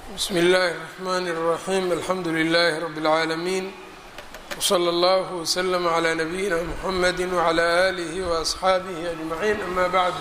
bsm اllahi الرحmn الرaحيم alxamdu لlh رb العaalمين وslى اllه وslm عlى نbyina mحamd وعlى آlih وأصxaabih أجمعين ama bعd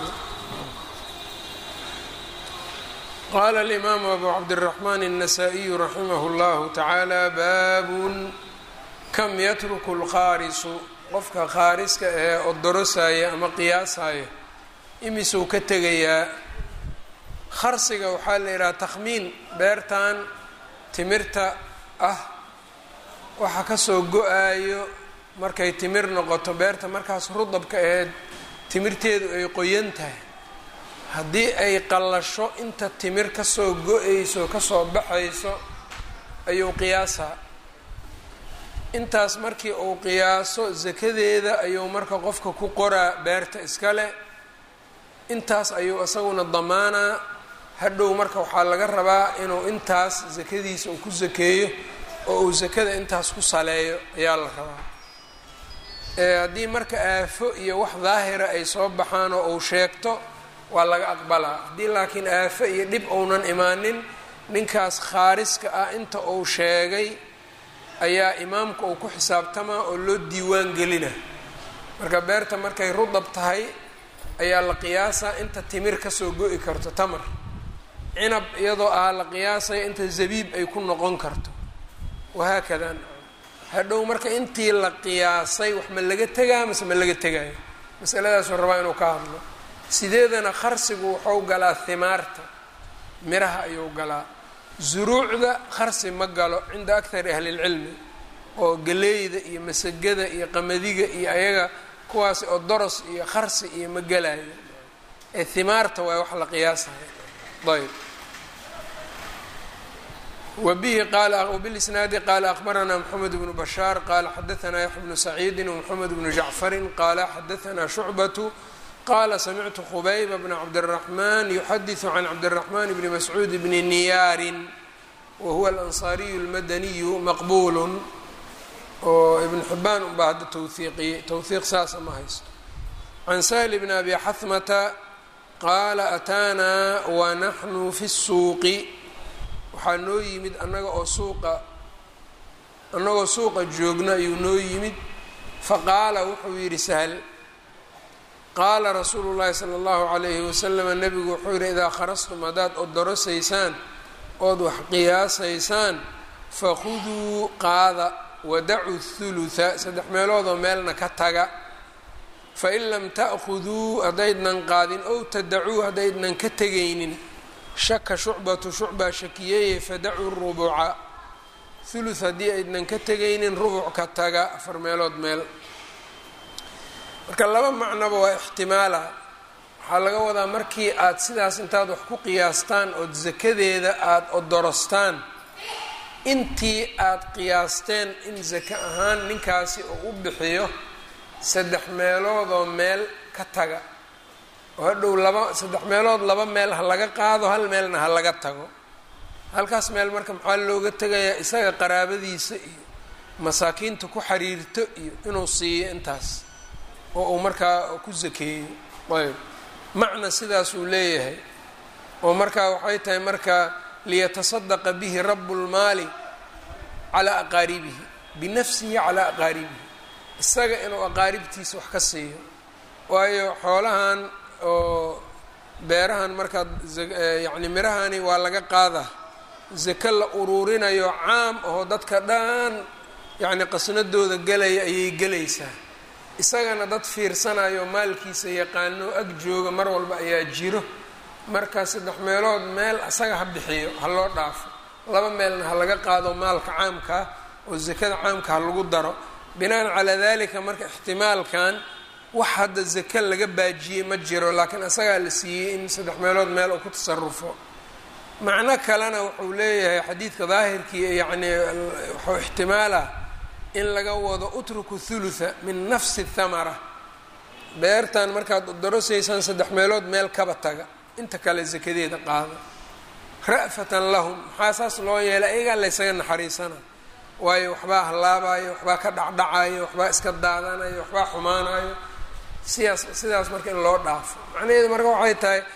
qala الإmam أbu cabdالرحmn النsائي raximh اllah taعalى bab kam ytruk اlqاarisu qofka qaariska ee odorosaya ama qiyaasaya imisuu ka tegayaa kharsiga waxaa la yidhaha takhmiin beertan timirta ah waxa kasoo go-aayo markay timir noqoto beerta markaas rudabka aheed timirteedu ay qoyan tahay haddii ay qallasho inta timir kasoo go-ayso kasoo baxayso ayuu qiyaasaa intaas markii uu qiyaaso sakadeeda ayuu marka qofka ku qoraa beerta iskale intaas ayuu isaguna damaanaa hadhow marka waxaa laga rabaa inuu intaas sakadiisa uu ku sakeeyo oo uu sakada intaas ku saleeyo ayaa la rabaa haddii marka aafo iyo wax daahira ay soo baxaan oo uu sheegto waa laga aqbalaa haddii laakiin aafo iyo dhib ounan imaanin ninkaas khaariska ah inta uu sheegay ayaa imaamka uu ku xisaabtamaa oo loo diiwaan gelina marka beerta markay rudab tahay ayaa la qiyaasaa inta timir kasoo go-i karto tamar cinab iyadoo ah la qiyaasaya inta zabiib ay ku noqon karto wahaakada hadhow marka intii la qiyaasay wax ma laga tegaa mase ma laga tegaayo masaladaasuu rabaa inuu ka hadlo sideedana kharsigu wuxuu galaa himaarta miraha ayuu galaa zuruucda kharsi ma galo cinda akthari ahlilcilmi oo galeeyda iyo masagada iyo qamadiga iyo ayaga kuwaasi oo doros iyo kharsi iyo ma galayo ee himaarta waa wax la qiyaasaya ayb wbihi wbilisnaadi qaala akbaranaa mxamed bnu bashaar qaala xadaanaa yaxya bnu saciidi wmxamed bnu jacfari qaala xadaanaa shucbatu qaala samictu khubayba bna cabdالraxman yuxadiثu can cabdالraxman bni mascuud bni niyaarin wahuwa alansaariyu اlmadaniyu maqbul oo ibn xibaan unbaa hadda towhiiqiyey towhiiq saasa ma haysto can sahli bni abi xahmata qaala ataanaa wanaxnu fi الsuuqi waxaa noo yimid annaga oo suuqa annagoo suuqa joogno ayuu noo yimid faqaala wuxuu yidhi sahl qaala rasuulu llaahi sala allahu calayhi wasalam nebigu wuxuu yidhi idaa kharastum haddaad odorosaysaan ood wax qiyaasaysaan fakhuduu qaada wadacu thulutha saddex meeloodoo meelna ka taga fain lam ta'khuduu haddaydnan qaadin ow tadacuu haddaydnan ka tegaynin shaka shucbatu shucbaa shakiyeeye fadacuu rubuca thuluth haddii aydnan ka tegaynin rubuc ka taga afar meelood meel marka laba macnoba waa ixtimaala waxaa laga wadaa markii aad sidaas intaad wax ku qiyaastaan ood sakadeeda aada odorostaan intii aad qiyaasteen in saka ahaan ninkaasi uu u bixiyo saddex meeloodoo meel ka taga oo hadhow laba saddex meelood laba meel ha laga qaado hal meelna ha laga tago halkaas meel marka maxaa looga tegayaa isaga qaraabadiisa iyo masaakiinta ku xiriirto iyo inuu siiyo intaas oo uu markaa ku sakeeyo ayb macna sidaas uu leeyahay oo markaa waxay tahay marka liyataصadaqa bihi rabu اlmaali calaa aqaaribihi binafsihi calaa aqaaribihi isaga inuu aqaaribtiisa wax ka siiyo waayo xoolahan oo beerahan markaad yacni mirahani waa laga qaadaa sako la uruurinayo caam ahoo dadka dhan yacni qasnadooda gelaya ayay gelaysaa isagana dad fiirsanayo maalkiisa yaqaano ag jooga mar walba ayaa jiro marka saddex meelood meel isaga ha bixiyo ha loo dhaafo laba meelna ha laga qaado maalka caamkaa oo sakada caamka ha lagu daro binaan calaa dalika marka ixtimaalkan wax hadda zaka laga baajiyey ma jiro laakiin isagaa la siiyey in saddex meelood meel uu ku tasarufo macno kalena wuxuu leeyahay xadiidka daahirkii yacni wuxuu ixtimaalah in laga wado utruku thulutha min nafsi thamara beertan markaad dorosaysaan saddex meelood meel kaba taga inta kale sakadeeda qaada ra'fatan lahum maxaa saas loo yeelay ayagaa laysaga naxariisana waayo waxbaa hallaabayo waxbaa ka dhacdhacayo waxbaa iska daadanayo waxbaa xumaanayo sidaas sidaas marka in loo dhaafo macnaheedu marka waxay tahay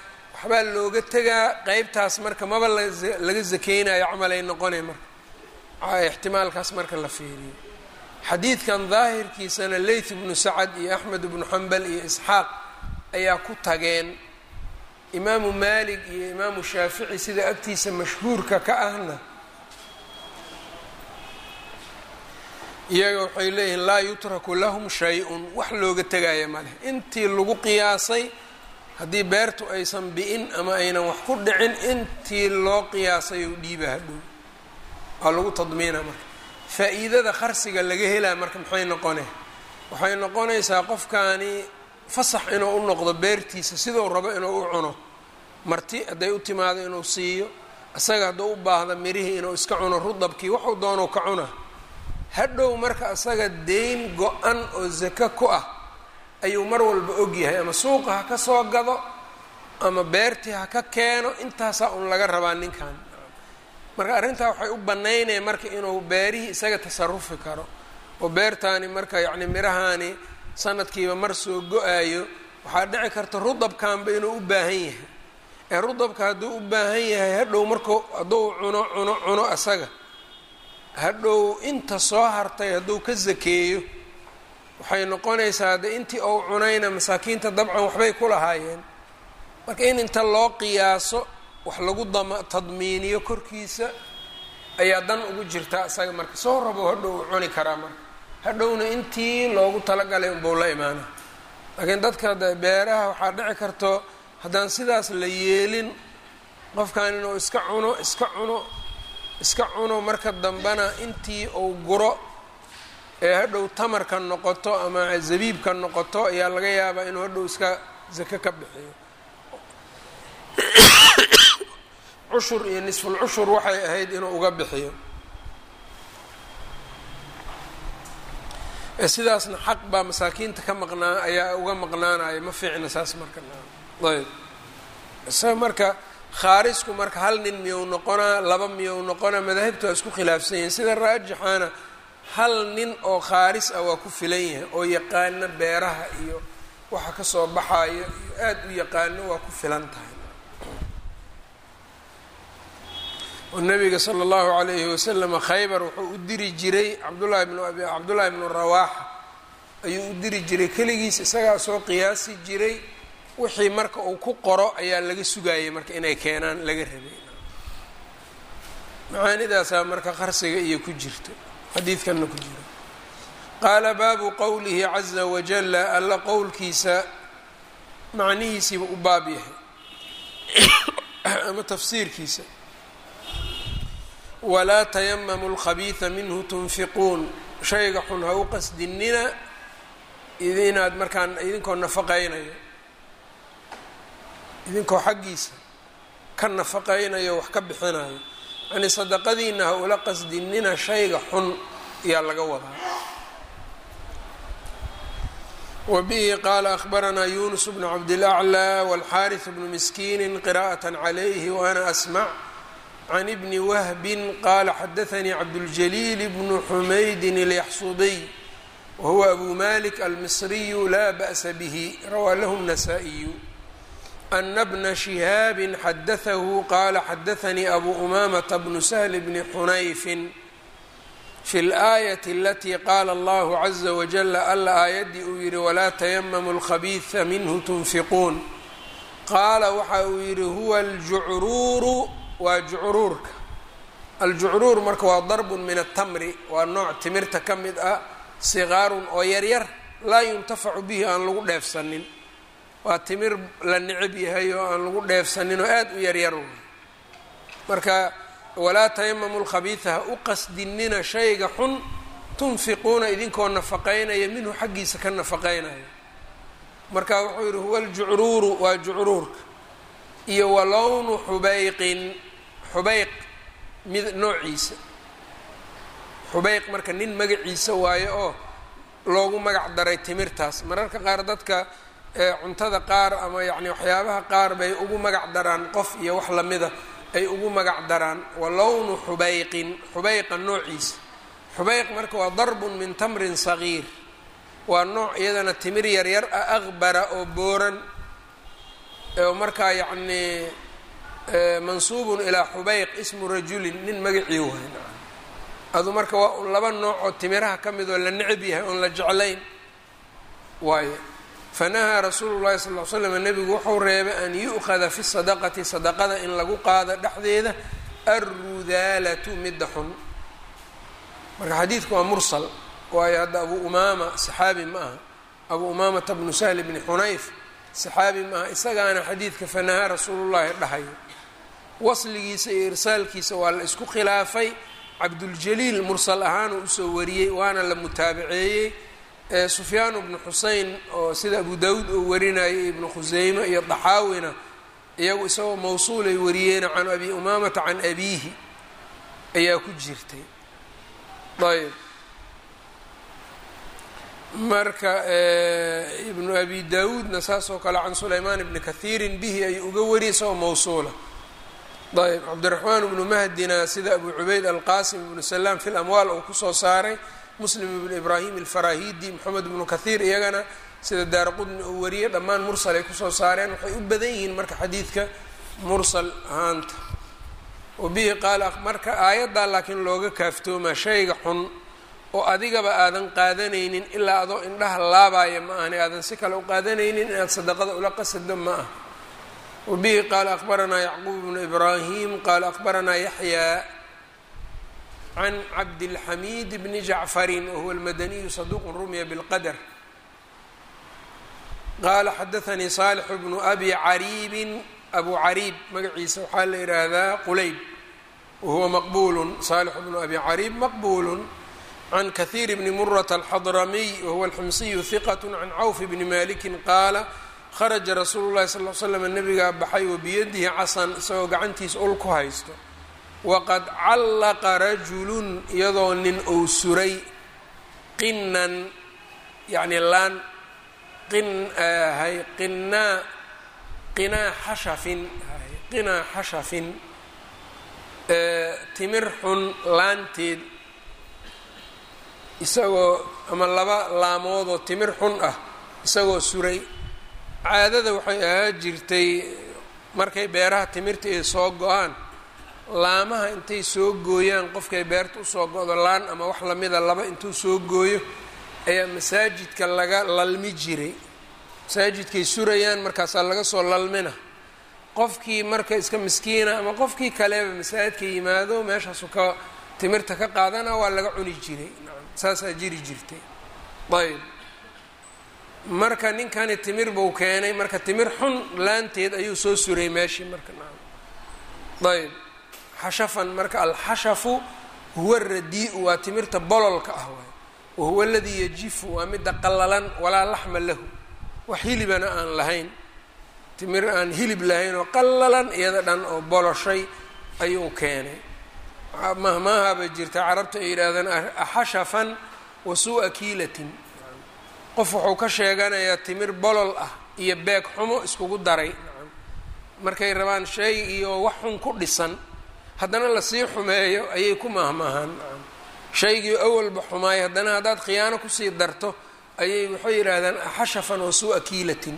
waxbaa looga tegaa qeybtaas marka maba laga zakeynayo camalay noqonay marka ixtimaalkaas marka la fiiriyo xadiidkan daahirkiisana leyth bnu sacad iyo axmed bnu xambal iyo isxaaq ayaa ku tageen imaamu maalik iyo imaamu shaafici sida agtiisa mashhuurka ka ahna iyaga waxay leeyihiin laa yutraku lahum shay-un wax looga tegaya ma leh intii lagu qiyaasay haddii beertu aysan bi-in ama aynan wax ku dhicin intii loo qiyaasay ou dhiiba hadhow waa lagu tadmiina marka faa-iidada qarsiga laga helaa marka maxay noqone waxay noqonaysaa qofkaani fasax inuu u noqdo beertiisa siduu rabo inuu u cuno marti hadday u timaado inuu siiyo isaga hadduu u baahda mirihii inuu iska cuno rudabkii waxuu doonuu ka cuna hadhow marka isaga deyn go-an oo zako ku ah ayuu mar walba ogyahay ama suuqa ha ka soo gado ama beertii ha ka keeno intaasaa un laga rabaa ninkan marka arrintaa waxay u bannaynaya marka inuu beerihii isaga tasarufi karo oo beertaani marka yacni mirahaani sanadkiiba mar soo go-ayo waxaa dhici karta rudabkanba inuu u baahan yahay ee rudabka hadduu u baahan yahay hadhow marku hadduu cuno cuno cuno isaga hadhow inta soo hartay hadduu ka sakeeyo waxay noqonaysaa de intii ou cunayna masaakiinta dabcan waxbay ku lahaayeen marka in inta loo qiyaaso wax lagu dama tadmiiniyo korkiisa ayaa dan ugu jirta isaga marka soo rabo hadhow u cuni karaa marka hadhowna intii loogu talagalay unbau la imaana laakiin dadka beeraha waxaa dhici karto haddaan sidaas la yeelin qofkan inuu iska cuno iska cuno iska cuno marka dambena intii uu guro ee hadhow tamarka noqoto ama zabiibka noqoto ayaa laga yaabaa inuu hadhow iska zako ka bixiyo cushur iyo nisful cushur waxay ahayd inuu uga bixiyo sidaasna xaq baa masaakiinta ka maqnaa ayaa uga maqnaanaya ma fiicna saas marka ayb isaga marka khaarisku marka hal nin miyou noqonaa laba miyou noqonaa madaahibta waa isku khilaafsan yihiin sida raajixaana hal nin oo khaaris ah waa ku filan yahay oo yaqaano beeraha iyo waxa kasoo baxayo iyo aada u yaqaano waa ku filan tahay oo nabiga sala allahu calayhi wasalama khaybar wuxuu u diri jiray cabdullahi bnu abi cabdullaahi bnu rawaaxa ayuu u diri jiray keligiis isagaa soo qiyaasi jiray wixii marka uu ku qoro ayaa laga sugayay marka inay keenaan laga rabay macaanidaasaa marka qarsiga iyo ku jirto xadiidkanna ku jiro qaala baabu qowlihi caza wajala alla qowlkiisa macnihiisiiba u baab yahay ama tafsiirkiisa walaa tayamamu lkhabiida minhu tunfiquun shayga xun ha u qasdinina inaad markaan idinkoo nafaqaynayo idinkoo xaggiisa ka nafaqaynayo wax ka bixinayo yani sadaqadiina ha ula qasdinina shayga xun ayaa laga wadaa wa bihi qaala akhbaranaa yunus bnu cabdilaclى wاlxaariث bnu miskiini qira'aة عalayhi waana asmc can ibni wahbin qaala xadaanii cabdاljaliil bnu xumaydin اlyaxsubiy wahuwa abu malik almisriyu laa ba'sa bihi rawaa lahu الnasaa-iyu ana bna shihaabi xadaثahu qaala xadaanii abu umamata bnu sahl bni xunayfin fi اlآayaة alatii qaala allahu caza wajala alla aayaddii uu yihi walaa tayamamu اlkhabiiثa minhu tunfiquun qaala waxa uu yihi huwa aljucruuru waa jucruurka aljucruur marka waa darbun min atamri waa nooc timirta ka mid ah siqaarun oo yaryar laa yuntafacu bihi aan lagu dheefsanin waa timir la necab yahay oo aan lagu dheefsanin oo aada u yaryar marka walaa tayamamu lkhabiida ha u qasdinina shayga xun tunfiquuna idinkoo nafaqaynaya minhu xaggiisa ka nafaqaynaya marka wuxuu yihi huwa aljucruuru waa jucruurka iyo wa lownu xubeyqin xubeyq mid noociisa xubeyq marka nin magaciisa waayo oo loogu magac daray timirtaas mararka qaar dadka cuntada qaar ama yacni waxyaabaha qaar bay ugu magac daraan qof iyo wax lamida ay ugu magac daraan wa lownu xubeyqin xubeyqa noociisa xubeyq marka waa darbun min tamrin sagiir waa nooc iyadana timir yaryar ah aqbara oo booran markaa yacnii mansuubun ilaa xubeyq ismu rajulin nin magacii waay adu marka waa un laba nooc oo timiraha ka mid oo la necab yahay oon la jeclayn waayo fanahaa rasuulu llahi sal ll slam nebigu wuxuu reebay an yu'khada fi sadaqati sadaqada in lagu qaado dhexdeeda alrudaalatu midda xun marka xadiidku waa mursal waayo hadda abu umaama saxaabi ma aha abu umaamata bnu sahl bni xunayf saxaabi ma aha isagaana xadiidka fanahaa rasuulullahi dhahayo wasligiisa iyo irsaalkiisa waa la isku khilaafay cabduljaliil mursal ahaanuu usoo wariyey waana la mutaabaceeyey sufyaan bnu xusein oo sida abu dawuud oo warinayay ibnu khuseyme iyo daxaawina iyagu isagoo mawsuulay wariyeen can abi umaamata can abiihi ayaa ku jirtay ayb marka ibnu abi dawuudna saas oo kale can sulaymaan ibni kahiirin bihi ayuu uga wariyay isagoo mawsuula ayb cabdiraxmaan ibnu mahdina sida abu cubayd alqasim ibnu salaam fi lamwaal uu kusoo saaray muslim ibnu ibraahim alfarahidi moxamed ibnu kahiir iyagana sida daara qudni uu wariyey dhammaan mursal ay kusoo saareen waxay u badan yihiin marka xadiidka mursal ahaanta wabihi qaala marka aayaddaa laakiin looga kaaftoomaa shayga xun oo adigaba aadan qaadanaynin ilaa adoo indhaha laabaya ma ahani aadan si kale u qaadanaynin inaad sadaqada ula qasado ma ah wabihi qaala akbaranaa yacquub bnu ibraahim qaala akbaranaa yaxyaa can cabdilxamiid bni jacfarin wahuwa almadaniyu saduuqun rumiya bilqadar qaala xadaanii saalix bnu abi cariibin abu cariib magaciisa waxaa la yidhaahdaa quleyb wahuwa maqbuulun saalix bnu abi cariib maqbuulun can kahiir bni murata alxadramiy wahuwa alximsiyu hiqat can cawf bni malikin qaala kharaja rasuulu llahi sal l slam nabigaa baxay wabiyadihi casan isagoo gacantiisa ul ku haysto waqad callaqa rajulun iyadoo nin uu suray qinan yacni laan qin hay qinaa qinaa xashafin qinaa xashafin timir xun laanteed isagoo ama laba laamoodoo timir xun ah isagoo suray caadada waxay ahaa jirtay markay beeraha timirta ay soo go-aan laamaha intay soo gooyaan qofkay beerta usoo go-do laan ama wax lamida laba intuu soo gooyo ayaa masaajidka laga lalmi jiray masaajidkay surayaan markaasaa laga soo lalmina qofkii marka iska miskiina ama qofkii kaleba masaajidka yimaado meeshaasu ka timirta ka qaadana waa laga cuni jiray saasaa jiri jirtay ayb marka ninkani timir buu keenay marka timir xun laanteed ayuu soo suray meeshii marka ayb xashafan marka alxashafu huwa radi-u waa timirta bololka ah waay wahuwa aladii yajifu waa midda qallalan walaa laxma lahu wax hilibana aan lahayn timir aan hilib lahayn oo qallalan iyada dhan oo boloshay ayuu keenay mahmaahaba jirta carabta ay yidhaahdaan axashafan wa suu-a kiilatin qof wuxuu ka sheeganayaa timir bolol ah iyo beeg xumo iskugu daray markay rabaan shay iyo wax xun ku dhisan haddana lasii xumeeyo ayay ku mahmaahaan shaygii awalba xumaay haddana haddaad khiyaano kusii darto ayay waxay yidhaahdaan axashafan wa suu-a kiilatin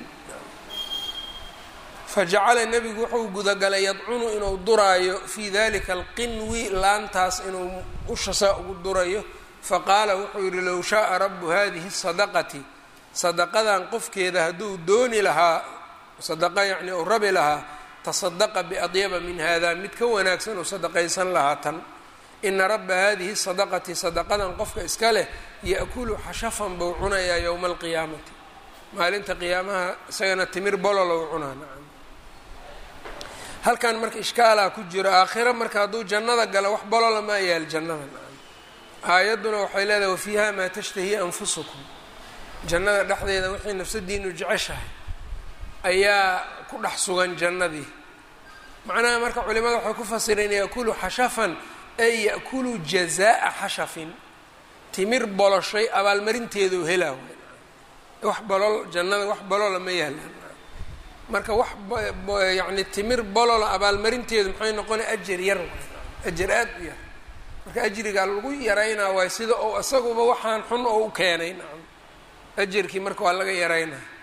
fajacala nebigu wuxuu gudagalay yadcunu inuu duraayo fii dalika alqinwi laantaas inuu ushasaa ugu durayo faqaala wuxuu yidhi low shaaa rabu hadihi sadaqati sadaqadan qofkeeda hadduu dooni lahaa sadaqa yacni uu rabi lahaa tasadaqa biadyaba min hada mid ka wanaagsan uu sadaqaysan lahaa tan ina raba hadihi sadaqati sadaqadan qofka iska leh ya'kulu xashafan buu cunayaa yowma alqiyaamati maalinta qiyaamaha isagana timir bololow cunaa nacam halkan marka ishkaalaa ku jiro aakhira marka hadduu jannada galo wax bolola maa yaal jannada nacam aayadduna waxay leedahay wafiiha maa tashtahi anfusukum jannada dhexdeeda wixii nafsadiinu jeceshahay ayaa ku dhex sugan jannadii macnaha marka culimada waxay ku fasireen yaakulu xashafan ay ya'kulu jazaa'a xashafin timir boloshay abaalmarinteedu helaa wax bolol jannada wax bolola ma yaalaan marka wax yacni timir bolola abaalmarinteedu maxay noqonay ajar yar ajar aad u yar marka ajrigaa lagu yaraynaa waay sida ou isaguba waxaan xun oo u keenay nacam ajarkii marka waa laga yaraynaa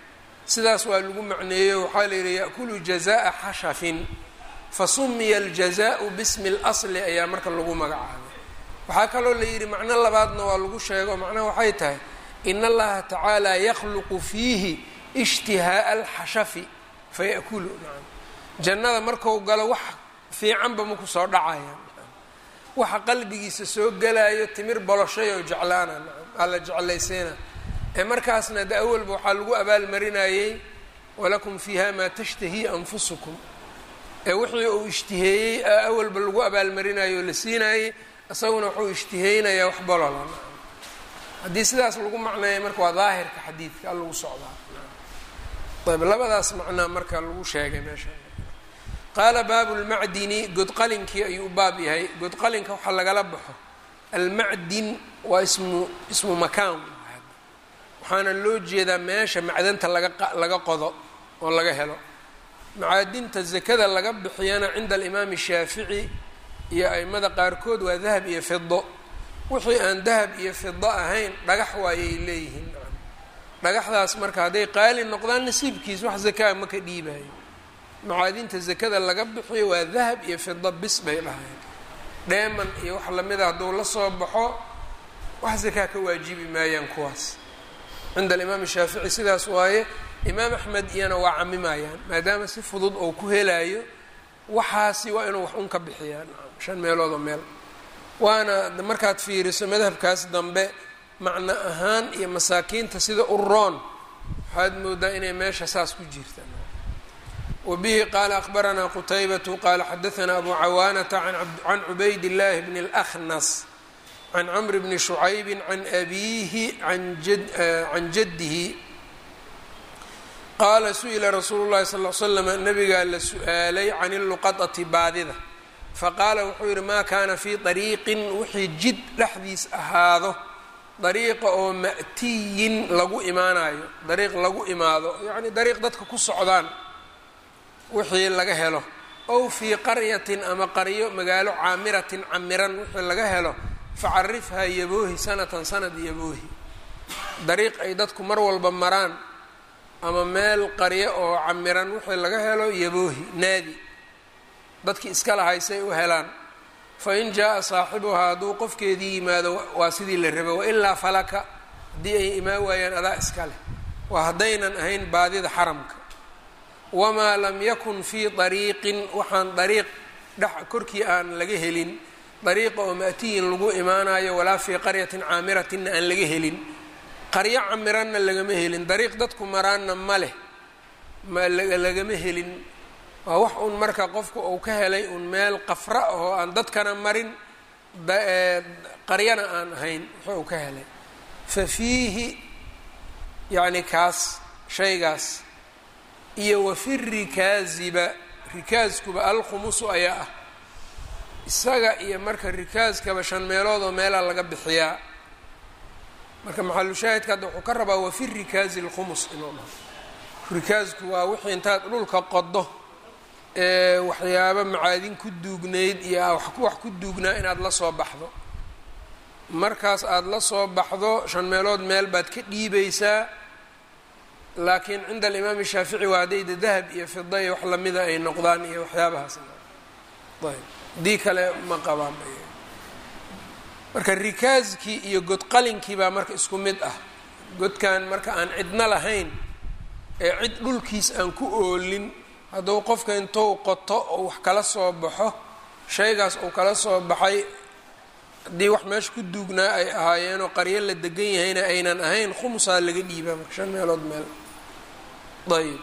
sidaas waa lagu macneeyo waxaa la yidhi yaأkulu jazaءa xashafin fasumiya aljazaءu bismi اlasli ayaa marka lagu magacaabay waxaa kaloo la yidhi macno labaadna waa lagu sheego macnaha waxay tahay in allaha tacaala yakhluqu fiihi ishtihaaءa alxashafi faya'kulu nacam jannada marku galo wax fiicanba maku soo dhacaya waxa qalbigiisa soo gelayo timir boloshay oo jeclaana nacam alla jeclaysiina ee markaasna de awalba waxaa lagu abaalmarinayey walakum fiiha maa tashtahii anfusukum ee wixii uu ishtiheeyey awalba lagu abaalmarinayo oo la siinaayey isaguna wuxuu ishtiheynayaa wax bolola haddii sidaas lagu macneeya marka waa daahirka xadiidka a lagu socdaa ayb labadaas macnaa marka lagu sheegay meesha qaala baabu lmacdini godqalinkii ayuu u baab yahay godqalinka waxaa lagala baxo almacdin waa ismu ismu makaan waxaana loo jeedaa meesha macdanta laga laga qodo oo laga helo macaadinta zakada laga bixiyana cinda alimaami shaafici iyo aimada qaarkood waa dahab iyo fido wixii aan dahab iyo fido ahayn dhagax waayay leeyihiin dhagaxdaas marka hadday qaali noqdaan nasiibkiis wax zakaa ma ka dhiibayo macaadinta zakada laga bixiyo waa dahab iyo fido bis bay dhahayn dheeman iyo wax lamida hadduu la soo baxo wax zakaa ka waajibi maayaan kuwaas cinda alimaam shaafici sidaas waaye imaam axmed iyana waa camimayaan maadaama si fudud oo ku helayo waxaasi waa inuu wax un ka bixiyaan shan meeloodoo meel waana markaad fiiriso madhabkaas dambe macno ahaan iyo masaakiinta sida uroon waxaad moodaa inay meesha saas ku jirtaan wabihi qaala akbaranaa qutaybatu qaala xadaanaa abu cawaanata can cubayd illaahi bni اlأkhnas can cmr bni shucaybi can abiihi can jaddihi qaala su-ila rasuulu llahi sal l slam nabigaa la su-aalay can iluqadati baadida faqaala wuxuu yidhi maa kaana fii dariiqin wixii jid dhexdiis ahaado dariiqa oo ma'tiyin lagu imaanayo dariiq lagu imaado yacni dariiq dadka ku socdaan wixii laga helo ow fii qaryatin ama qaryo magaalo caamiratin camiran wixii laga helo facarifhaa yaboohi sanatan sanad yaboohi dariiq ay dadku mar walba maraan ama meel qaryo oo camiran wixii laga helo yaboohi naadi dadkii iska lahaysay u helaan fa in jaa-a saaxibuhaa hadduu qofkeedii yimaado waa sidii la rabo wailaa falaka haddii ay imaan waayaan adaa iska leh waa haddaynan ahayn baadida xaramka wamaa lam yakun fii dariiqin waxaan dariiq dhex korkii aan laga helin dariiqa oo ma'tiyin lagu imaanayo walaa fii qaryatin caamiratinna aan laga helin qaryo camiranna lagama helin dariiq dadku maraanna ma leh ma lagama helin waa wax un marka qofku uu ka helay un meel qafra oo aan dadkana marin qaryana aan ahayn wuxuu uu ka helay fa fiihi yacni kaas shaygaas iyo wa fi rikaaziba rikaaskuba alkhumusu ayaa ah isaga iyo marka rikaaskaba shan meelood oo meelaa laga bixiyaa marka maxalushaahidka hadda wuxuu ka rabaa wa fi rikaazi alkhumus inuu dhaho rikaasku waa wixii intaad dhulka qodo ee waxyaabo macaadin ku duugnayd iyo wax ku duugnaa inaad la soo baxdo markaas aada la soo baxdo shan meelood meel baad ka dhiibaysaa laakiin cinda alimaami shaafici waa haddayda dahab iyo fida iyo wax lamida ay noqdaan iyo waxyaabahaas ayb dii kale ma qabaan marka rikaaskii iyo godqalinkii baa marka isku mid ah godkan marka aan cidna lahayn ee cid dhulkiis aan ku oolin hadduu qofka intuu qoto oo wax kala soo baxo shaygaas uu kala soo baxay haddii wax meesha ku duugnaa ay ahaayeenoo qaryo la degan yahayna aynan ahayn khumusaa laga dhiibaa marka shan meelood meel ayb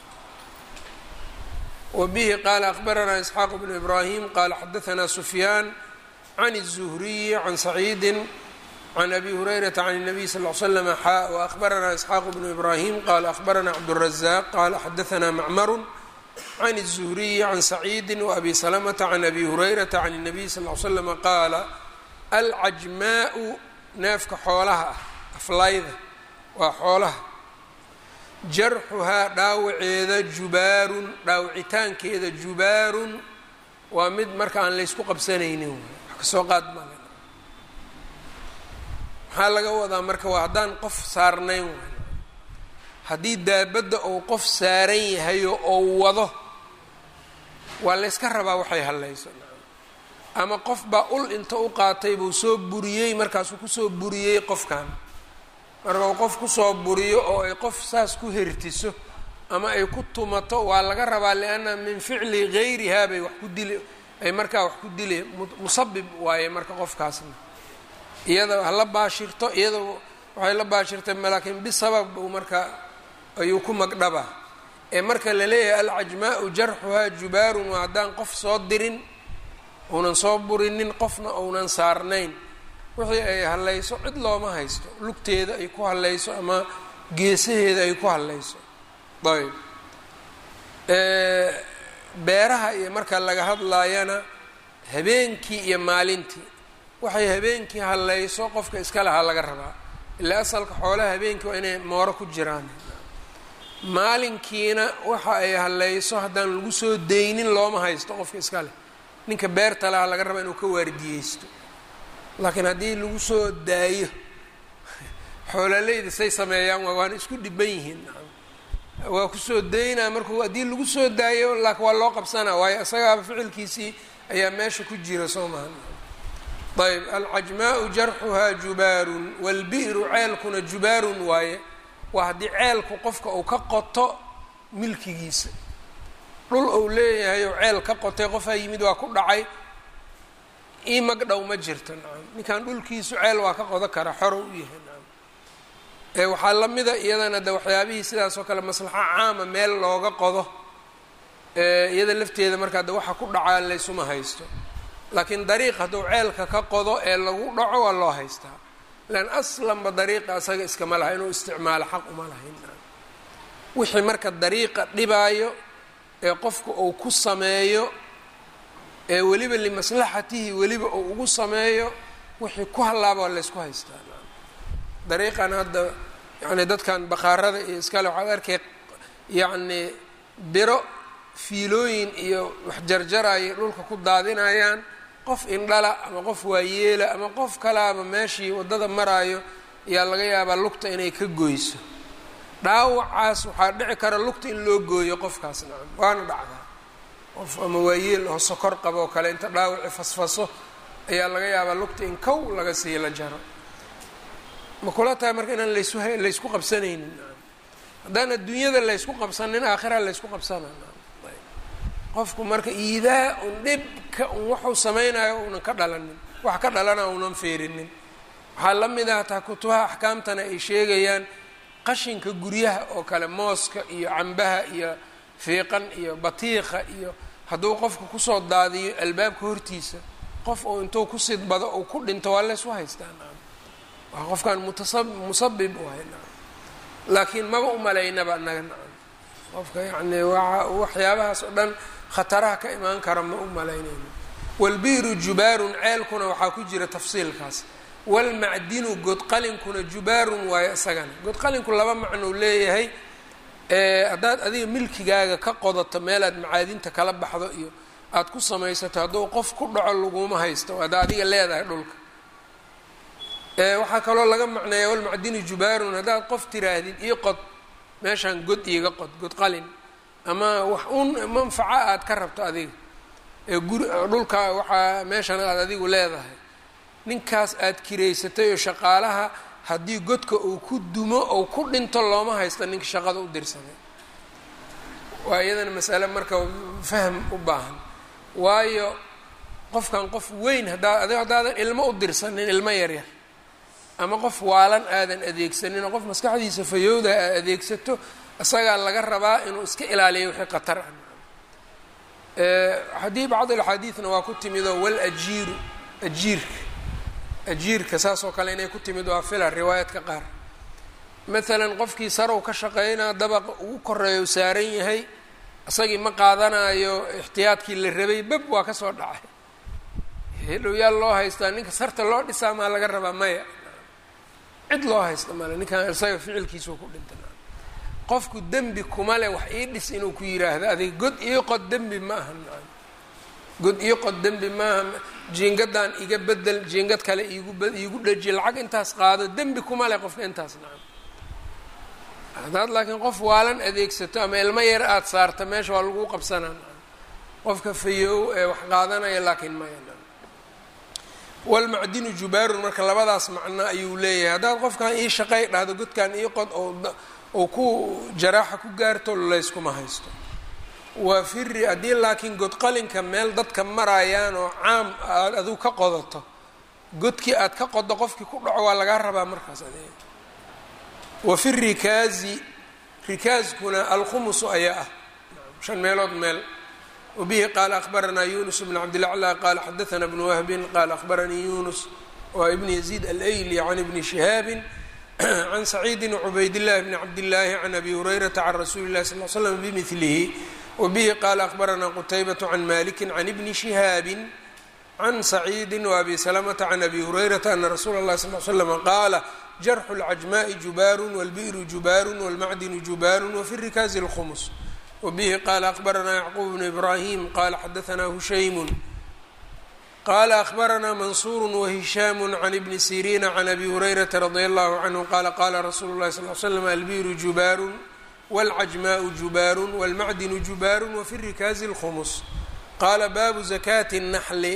wbihi qaala akbaranaa isxaaq bnu ibraahim qaala xadaanaa sufyaan can الzuhriyi can saciidi can abi hurayrata can الnabiy sal ll slam xaa waakbaranaa isxaaq bnu ibraahim qaala akbaranaa cabdالrazaq qaala xadaanaa macmaru can الzuhriyi can saciidi waabi salamata can abi hurayrata can الnabiy sal l slama qaala alcajmaau neefka xoolaha ah aflayda waa xoolaha jarxuhaa dhaawaceeda jubaarun dhaawicitaankeeda jubaarun waa mid marka aan laysku qabsanaynin wax kasoo qaad male maxaa laga wadaa marka waa haddaan qof saarnayn waay haddii daabadda uu qof saaran yahayo oo wado waa layska rabaa waxay hallayso ama qof baa ul inta u qaatay buu soo buriyey markaasuu kusoo buriyey qofkan marka uu qof kusoo buriyo oo ay qof saas ku hertiso ama ay ku tumato waa laga rabaa lianna min ficli gayrihaa bay wax ku dili ay markaa wax ku dili musabib waaye marka qofkaasna iyada hala baashirto iyada waxay la baashirtay laakiin bisabab buu marka ayuu ku magdhabaa ee marka la leeyahay alcajmaau jarxuhaa jubaarun waa haddaan qof soo dirin uunan soo burinin qofna uunan saarnayn wixii ay hallayso cid looma haysto lugteeda ay ku hallayso ama geesaheeda ay ku hallayso ayb beeraha iyo marka laga hadlaayana habeenkii iyo maalintii waxay habeenkii hallayso qofka iska lahaa laga rabaa ilaa asalka xoolaha habeenkii waa inay mooro ku jiraan maalinkiina waxa ay hallayso haddaan lagu soo daynin looma haysto qofka iska leh ninka beerta laha laga rabaa inuu ka waardiyeysto laakiin haddii lagu soo daayo xoololeyda say sameeyaan waa waana isku dhiban yihiin waa kusoo daynaa markuu haddii lagu soo daayo laakiin waa loo qabsanaa waayo isagaaba ficilkiisii ayaa meesha ku jira soo maha ayb alcajmaau jarxuhaa jubaarun waalbi'ru ceelkuna jubaarun waaye waa haddii ceelku qofka uu ka qoto milkigiisa dhul uu leeyahay oo ceel ka qotay qofaa yimid waa ku dhacay ii magdhow ma jirto nacam ninkan dhulkiisu ceel waa ka qodo kara xoro u yahay nacam ee waxaa la mida iyadana de waxyaabihii sidaas oo kale maslaxo caama meel looga qodo iyada lafteeda markaa de waxa ku dhacaa laysuma haysto laakiin dariiq hadduu ceelka ka qodo ee lagu dhaco waa loo haystaa lan aslanba dariiqa asaga iskama laha inuu isticmaalo xaq uma lahayn wixii marka dariiqa dhibaayo ee qofku uu ku sameeyo ee weliba limaslaxatihi weliba uu ugu sameeyo wixii ku hallaaba waa laysku haystaa dariiqan hadda yacni dadkan bakhaarada iyo iskale waxaad arkay yacni biro fiilooyin iyo wax jarjaraya dhulka ku daadinayaan qof indhala ama qof waayeela ama qof kalaaba meeshii waddada maraayo ayaa laga yaabaa lugta inay ka goyso dhaawacaas waxaa dhici kara lugta in loo gooyo qofkaas nacam waana dhacdaa qof ama waayeel oo sokor qabo oo kale inta dhaawaci fasfaso ayaa laga yaabaa lugta in kow laga sii la jaro ma kula tahay marka inaan laysu laysku qabsanaynin haddaan adduunyada laysku qabsanin aakhira laysku qabsana qofku marka iidaa un dhibka un waxuu samaynayo unan ka dhalanin wax ka dhalana unan feerinin waxaa la mid ah taa kutubaha axkaamtana ay sheegayaan qashinka guryaha oo kale mooska iyo cambaha iyo fiiqan iyo batiiqa iyo hadduu qofku kusoo daadiyo albaabka hortiisa qof uu intuu ku sidbado uu ku dhinto waa laysu haystaa waa qofkan mutasab musabib u hay laakiin maba umalaynaba annaga nacam qofka yacni waa waxyaabahaas oo dhan khataraha ka imaan kara ma u malaynayno walbiiru jubaarun ceelkuna waxaa ku jira tafsiilkaas walmacdinu godqalinkuna jubaarun waayo isagana godqalinku laba macnou leeyahay haddaad adiga milkigaaga ka qodato meelaad macaadinta kala baxdo iyo aada ku samaysato hadduu qof ku dhaco laguma haysto hadda adiga leedahay dhulka waxaa kaloo laga macneeya walmacdinu jubaarun haddaad qof tiraahdid io qod meeshaan god iiga qod god qalin ama wax un manfaco aad ka rabto adiga ee guri dhulka waxaa meeshan aad adigu leedahay ninkaas aad kiraysatay oo shaqaalaha haddii godka uu ku dumo ou ku dhinto looma haysta ninka shaqada u dirsaday waa iyadana masale marka fahm u baahan waayo qofkan qof weyn haddaa adi haddaadan ilmo u dirsanin ilmo yaryar ama qof waalan aadan adeegsanin oo qof maskaxdiisa fayowda aad adeegsato isagaa laga rabaa inuu iska ilaaliyo wixii khatar ah haddii bacd alxaadiidna waa ku timidoo wal ajiiru ajiirka ajiirka saas oo kale inay ku timid waa fila riwaayaadka qaar maalan qofkii sarow ka shaqeynaa dabaqa ugu koreeya u saaran yahay isagii ma qaadanayo ixtiyaadkii la rabay bab waa ka soo dhacay hedhow yaa loo haystaa ninka sarta loo dhisaa maa laga rabaa maya cid loo haysta male ninkan isaga ficilkiisuu ku dhinta qofku dembi kuma leh wax ii dhis inuu ku yiraahdo adiga god ii qod dembi ma aha god ii qod dembi maaha jiingadan iga bedel jiingad kale iigu iigu dheji lacag intaas qaado dembi kuma leh qofka intaas nacam haddaad laakiin qof waalan adeegsato ama ilmo yar aada saarta meesha waa lagu qabsanaa qofka fayow ee wax qaadanaya laakiin maya walmacdinu jubaarun marka labadaas macno ayuu leeyahay haddaad qofkan ii shaqay dhahdo godkan ii qod oo ku jaraaxa ku gaarto layskuma haysto waa firi haddii laakiin godqalinka meel dadka marayaan oo caam aad adigu ka qodato godkii aad ka qodo qofkii ku dhaco waa lagaa rabaa markaas adeeg wa fi rikaazi rikaaskuna alkhumusu ayaa ah shan meelood meel wabihi qaala akhbaranaa yunus bn cabdilaclى qaala xadaana bnu wahbin qaala akhbaranii yunus waa ibn yaziid alayli can ibni shihaabin can saciidi cubaydillahi bni cabdillaahi can abi hurayrata can rasuuli lahi sal l slam bimilihi wabihi qaala akhbaranaa qutaybat can maliki can ibni shihaabin can saciidi waabi salamata can abi hurayrata ana rasuula اllahi sal l slama qaala jarxu اlcajmaءi jubaaru wاlbi'ru jubaaru wاlmacdinu jubaaru wafi rikaazi اlkhumus wabihi qaala akhbaranaa yacquub bnu ibraahim qaala xadaanaa hushaymu qaala akhbaranaa mansuuru wahishaamu can ibni siriina can abi hurayrata radi allahu canhu qaala qaala rasuulu اllahi sal l slam albi'ru jubaaru wاlcajmaءu jubaaru wاlmacdinu jubaaru wafi rikaazi اlkhumus qaala baabu zakaati الnaxli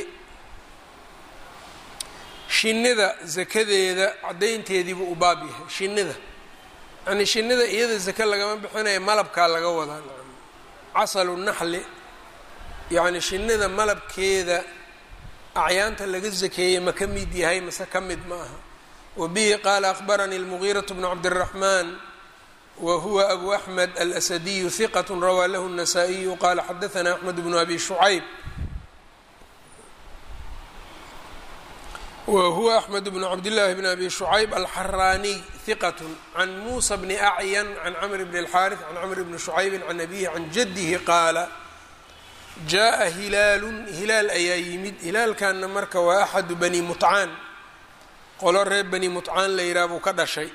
shinnida zakadeeda caddaynteediibuu u baab yahay shinnida yani shinnida iyada zake lagama bixinaya malabkaa laga wadaa casalu naxli yacni shinnida malabkeeda acyaanta laga zakeeyey ma ka mid yahay mase ka mid ma aha wa bihi qaala akhbaranii almugiiraةu bnu cabdالraxmaan wa huwa abu axmed alasadiyu hiqat rawaa lahu الnasaa-iyu qaala xadaanaa axmed bnu abi shucayb whuwa axmed bn cabdillaahi bn abi shucayb alxaraaniy hiqat can muusa bni acyan can camr bn اlxaariث can camr bni shucaybi can abihi can jadihi qaala jaa hilaalun hilaal ayaa yimid hilaalkanna marka waa axadu bani mutcaan qolo reer bani mutcaan la yidhaha buu ka dhashay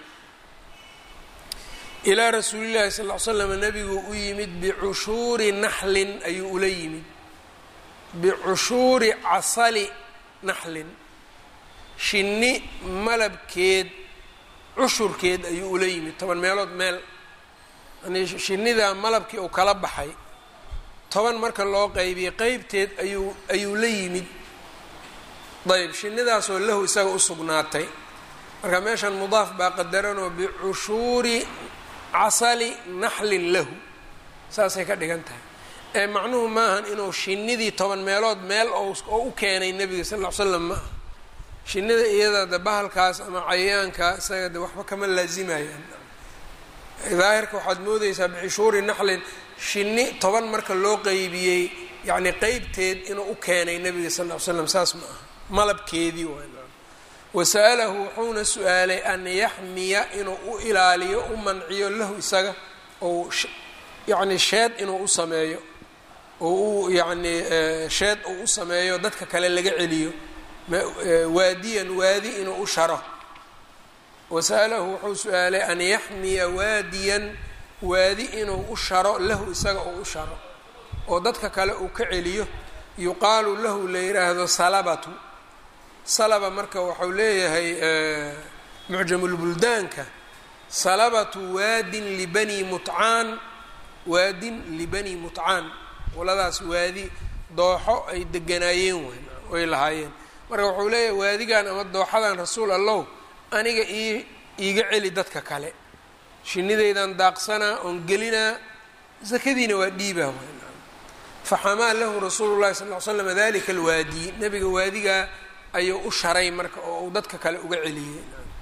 ilaa rasuuli llahi sal l slam nabigu u yimid bicushuuri naxlin ayuu ula yimid bicushuuri casali naxlin shinni malabkeed cushurkeed ayuu ula yimid toban meelood meel yani shinnidaa malabkii uu kala baxay toban marka loo qeybiyey qeybteed ayuu ayuu la yimid ayb shinnidaasoo lahu isaga u sugnaatay marka meeshan mudaaf baa qadaranoo bicushuuri casali naxlin lahu saasay ka dhigan tahay ee macnuhu maahan inuu shinnidii toban meelood meel oo u keenay nebiga sal ll ly slam ma aha shinnida iyada de bahalkaas ama cayayaanka isaga de waxba kama laazimayaan daahirka waxaad moodeysaa bixishuuri naxlin shinni toban marka loo qeybiyey yacni qeybteed inuu u keenay nebiga sal ll ly slam saas ma aha malabkeedii waay wasa'alahu wuxuuna su-aalay an yaxmiya inuu u ilaaliyo u manciyo lahu isaga ou yacni sheed inuu u sameeyo oo u yacni sheed uu u sameeyo dadka kale laga celiyo waadiyan waadi inuu u sharo wasa'alahu wuxuu su-aalay an yaxmiya waadiyan waadi inuu u sharo lahu isaga uu u sharo oo dadka kale uu ka celiyo yuqaalu lahu la yidhaahdo salabatu salaba marka waxau leeyahay mucjamulbuldaanka salabatu waadin libani mutcaan waadin libani mutcaan qoladaas waadi dooxo ay deganaayeen wayn oy lahaayeen marka wuxuu leeyahay waadigan ama dooxadan rasuul allow aniga ii iiga celi dadka kale shinnidaydan daaqsanaa oon gelinaa sakadiina waa dhiibaa faxamaa lahu rasuulu llahi sal ly slam dalika alwaadi nebiga waadigaa ayuu u sharay marka oo uu dadka kale uga celiyey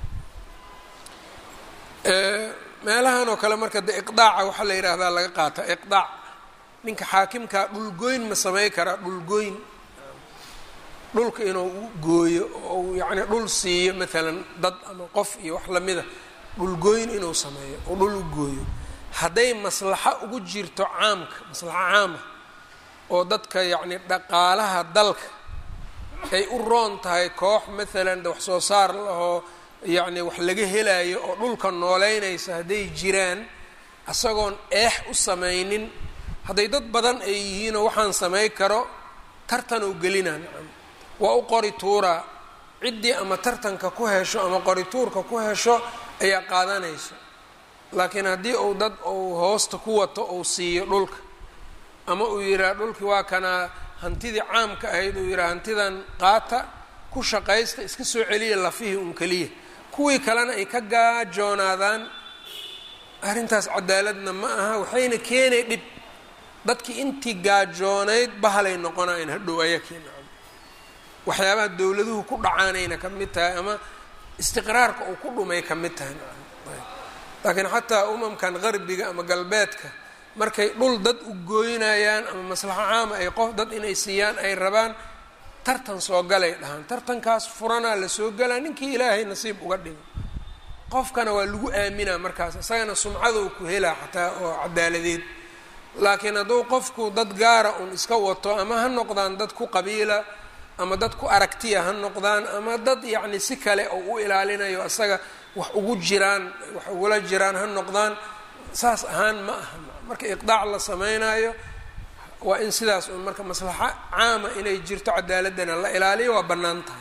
meelahan oo kale marka de iqdaaca waxaa la yidhaahdaa laga qaata iqdaac ninka xaakimkaa dhulgoyn ma samey karaa dhulgoyn dhulka inuu u gooyo oo uu yacni dhul siiyo maalan dad ama qof iyo wax lamida dhulgooyn inuu sameeyo oo dhul u gooyo hadday maslaxo ugu jirto caamka maslaxo caama oo dadka yacni dhaqaalaha dalka ay u roon tahay koox maalan de wax soo saar lahoo yacni wax laga helayo oo dhulka nooleynaysa hadday jiraan isagoon eex u samaynin hadday dad badan ay yihiinoo waxaan samay karo tartan uu gelinaa nacam waa u qori tuuraa ciddii ama tartanka ku hesho ama qori tuurka ku hesho ayaa qaadanayso laakiin haddii uu dad uu hoosta ku wato uu siiyo dhulka ama uu yidhaha dhulkii waa kanaa hantidii caamka ahayd uu yidhaha hantidan qaata ku shaqaysta iska soo celiya lafihii un keliya kuwii kalena ay ka gaajoonaadaan arrintaas cadaaladna ma aha waxayna keenay dhib dadkii intii gaajoonayd bahalay noqonayan hadhow ayakiina waxyaabaha dowladuhu ku dhacaanayna ka mid tahay ama istiqraarka uu ku dhumay ka mid tahay laakiin xataa umamkan qarbiga ama galbeedka markay dhul dad u gooynayaan ama maslaxo caama ay qof dad inay siiyaan ay rabaan tartan soo galay dhahaan tartankaas furanaa la soo galaa ninkii ilaahay nasiib uga dhigo qofkana waa lagu aaminaa markaas isagana sumcadou ku helaa xataa oo cadaaladeed laakiin hadduu qofku dad gaara un iska wato ama ha noqdaan dad ku qabiila ama dad ku aragtiya ha noqdaan ama dad yacni si kale oo u ilaalinayo isaga wax ugu jiraan wax ugula jiraan ha noqdaan saas ahaan ma aha marka iqdaac la sameynayo waa in sidaas un marka maslaxo caama inay jirto cadaaladana la ilaaliyo waa bannaan tahay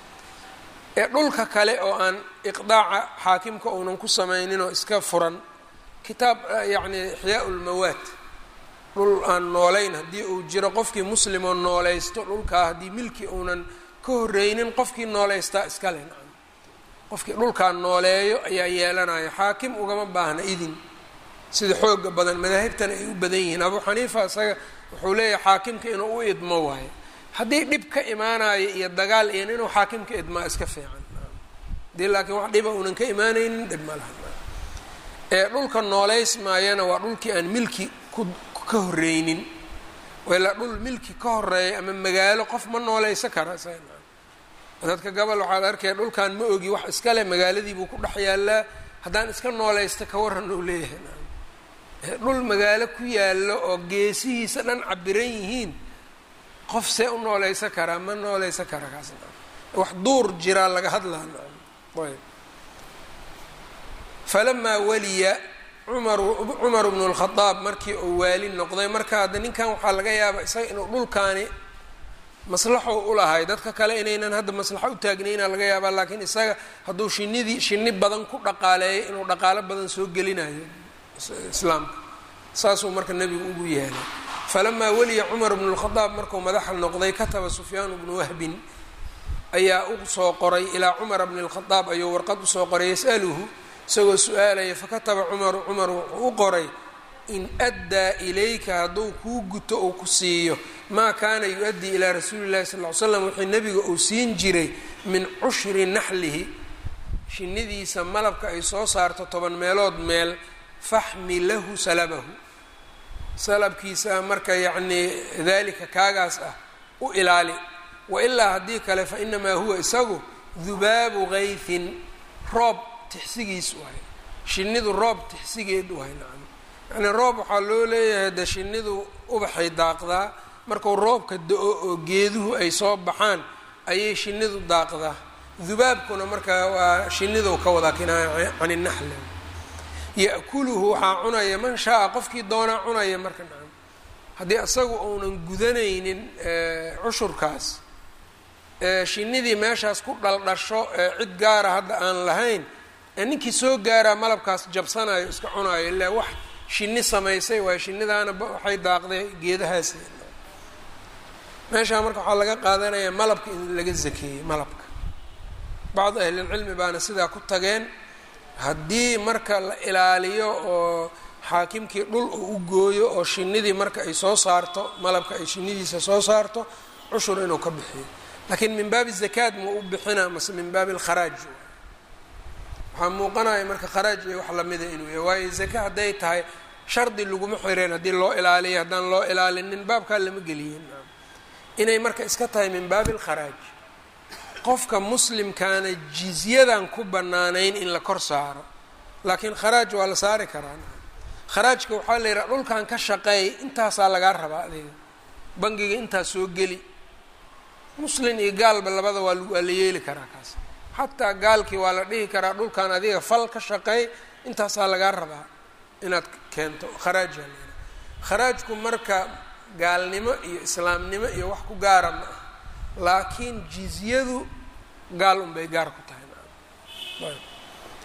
ee dhulka kale oo aan iqdaaca xaakimka uunan ku sameynin oo iska furan kitaab yacni ixyaa ulmawaad dhul aan noolayn haddii uu jiro qofkii muslimoo noolaysto dhulkaa haddii milki uunan ka horreynin qofkii nooleystaa iskale nacam qofkii dhulkaa nooleeyo ayaa yeelanayo xaakim ugama baahna idin sida xooga badan madaahibtana ay u badan yihiin abuu xaniifa isaga wuxuu leeyahay xaakimka inuu u idmo waayo haddii dhib ka imaanayo iyo dagaal iyon inuu xaakimka idmaa iska fiican hadii laakiin wax dhiba uunan ka imaanaynin dhib ma laha ee dhulka nooleys maayana waa dhulkii aan milki ku ka horreynin ilaa dhul milki ka horeeya ama magaalo qof ma nooleysa kara isaga dadka gobol waxaad arkaya dhulkan ma ogi wax iskale magaaladii buu ku dhex yaalaa haddaan iska nooleysta ka waran uu leeyahay dhul magaalo ku yaallo oo geesihiisa dhan cabiran yihiin qof see u nooleysa karaa ma nooleysa kara kaas wax duur jiraa laga hadlaa ayb falamaa waliya cumaru cumaru bnu lkhadaab markii uu waali noqday marka hadda ninkan waxaa laga yaabaa isaga inuu dhulkaani maslaxo ulahay dadka kale inaynan hadda maslaxo u taagnayna laga yaabaa laakiin isaga hadduu shinidii shini badan ku dhaqaaleeyo inuu dhaqaalo badan soo gelinayo islaamka saasuu marka nebigu ugu yeelay falamaa weliya cumar bnu lkhadaab markuu madaxa noqday kataba sufyaan bnu wahbin ayaa u soo qoray ilaa cumara bni lkhadaab ayuu warqad usoo qoray yasaluhu isagoo su-aalaya fakataba cumaru cumar wuxuu u qoray in addaa ilayka hadduu kuu guto uu ku siiyo maa kaana yu-addii ilaa rasuuli llahi sal ly slam wixii nebiga uu siin jiray min cushri naxlihi shinidiisa malabka ay soo saarto toban meelood meel faxmi lahu salabahu salabkiisa marka yacnii dalika kaagaas ah u ilaali wailaa haddii kale fa inamaa huwa isagu dubaabu gayfin roob tixsigiis waay shinidu roob tixsigeed waay nacam yacnii roob waxaa loo leeyahay de shinidu ubaxay daaqdaa marku roobka da-o oo geeduhu ay soo baxaan ayay shinidu daaqdaa dubaabkuna marka waa shinidu ka wadaa kinaaya can inaxli ya-kuluhu waxaa cunaya man shaa-a qofkii doonaa cunaya marka nacam haddii isagu uunan gudanaynin cushurkaas shinidii meeshaas ku dhaldhasho ee cid gaara hadda aan lahayn ee ninkii soo gaaraa malabkaas jabsanayo iska cunayo ilaa wax shini samaysay waayo shinidaana waxay daaqday geedahaas meeshaa marka waxaa laga qaadanayaa malabka in laga zakeeyey malabka bacdu ahlilcilmi baana sidaa ku tageen haddii marka la ilaaliyo oo xaakimkii dhul uu u gooyo oo shinidii marka ay soo saarto malabka ay shinidiisa soo saarto cushur inuu ka bixiyo laakiin min baabi zakaad ma u bixinaa mase min baabi alkharaaj waxaa muuqanaya marka kharaaj iyo wax lamida inuu yahay waayo zaka hadday tahay shardi laguma xireen haddii loo ilaaliyo haddaan loo ilaalinin baabkaa lama geliyin inay marka iska tahay min baabi alkharaaj qofka muslimkaana jizyadan ku bannaanayn in la kor saaro laakiin kharaaj waa la saari karaa kharaajka waxaa la yidhaha dhulkan ka shaqeey intaasaa lagaa rabaa adiga bangiga intaas soo geli muslin iyo gaalba labada waa waa la yeeli karaa kaas xataa gaalkii waa la dhihi karaa dhulkan adiga fal ka shaqeey intaasaa lagaa rabaa inaad keento kharaajaa la yidhaha kharaajku marka gaalnimo iyo islaamnimo iyo wax ku gaara ma ah laakiin jizyadu gaal unbay gaar ku tahay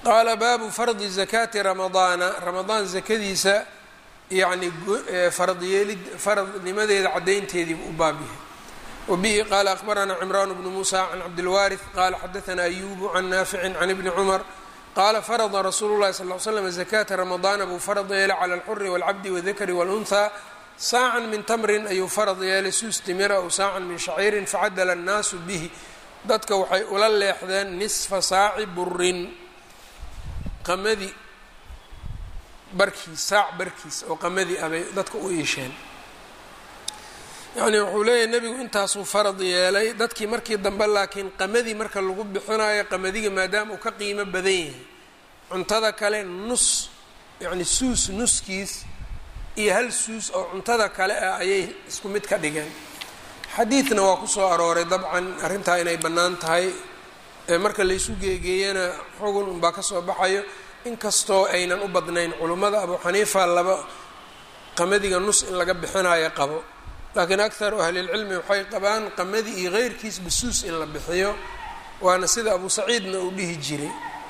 qaala baabu fardi zakaati ramadaana ramadaan zakadiisa yacni faradyeelid faradnimadeeda caddaynteediibu u baab yahay wabihi qaala akhbaranaa cimraan bnu muusa can cabdilwaariث qaala xadaanaa ayubu can naaficin can ibni cumar qaala farada rasuulu llahi sal l slam zakaata ramadaana buu farad yeelay cala alxuri wاlcabdi wاdakari wاlunhaa saacan min tamrin ayuu farad yeelay suus timira ow saacan min shaciirin facadala annaasu bihi dadka waxay ula leexdeen nisfa saaci burin qamadi barkiis saac barkiis oo qamadi ah bay dadka u iisheen yacnii wuxuu leeyahay nebigu intaasuu farad yeelay dadkii markii dambe laakiin qamadii marka lagu bixinayo qamadiga maadaama uu ka qiimo badan yahay cuntada kale nus yacni suus nuskiis iyo hal suus oo cuntada kale ah ayay isku mid ka dhigeen xadiidna waa kusoo arooray dabcan arrintaa inay bannaan tahay marka laysu geegeeyana xugun unbaa kasoo baxayo inkastoo aynan u badnayn culummada abu xaniifa laba qamadiga nus in laga bixinayo qabo laakiin akharu ahlilcilmi waxay qabaan qamadi iyo keyrkiis basuus in la bixiyo waana sida abu saciidna uu dhihi jiray